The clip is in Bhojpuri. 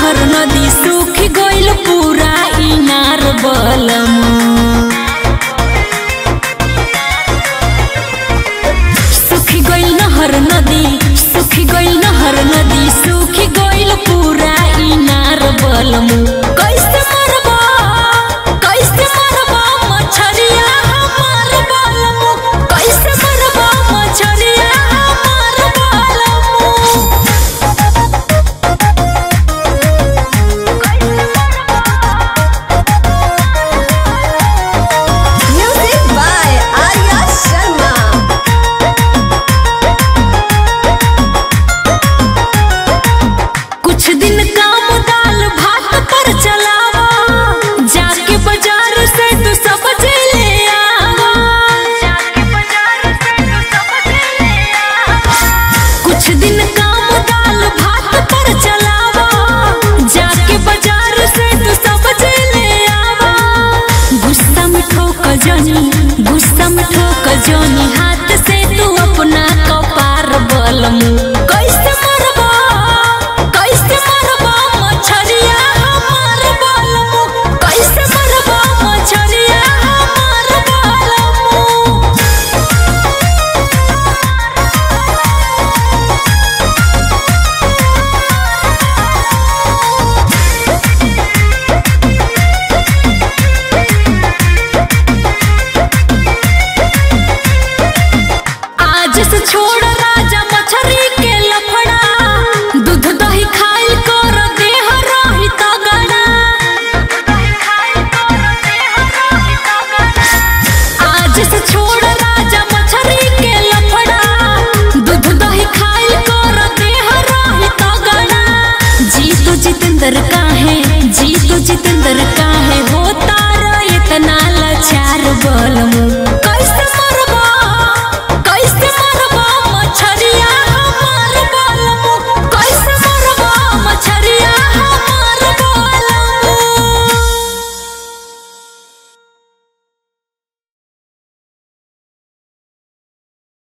नहर नदी सूख गइल पूरा इनार बलम सूख गइल नहर नदी सूख गइल नहर नदी सूख गइल पूरा इनार बलम कैसे मरबा कैसे मरबा मछरिया हमार बलम कैसे मरबा मछरिया हमार बलम Music by Arya Sharma. कुछ दिन काम दाल भात पर चलावा जाके बाजार से तू सब्जी ले आवा कुछ दिन काम दाल भात पर चलावा जाके बाजार से तू सब्जी ले आवा गुस्सा में ठोक जनी गुस्सा में ठोक जनी हाथ से तू अपना कपार बलम कैसे मरबा कैसे मरबा मछरिया हमार बलम कैसे मरबा मछरिया हमार बलम आज से छोड़ राजा मछरी के लफड़ा दूध दही खाई कर देह रही तगड़ा आज से छोड़ राजा मछरी के लफड़ा दूध दही खाई कर देह रही तगड़ा जी तो जितेंद्र काहे जी तो जितेंद्र काहे होता रे इतना लाचार बलमू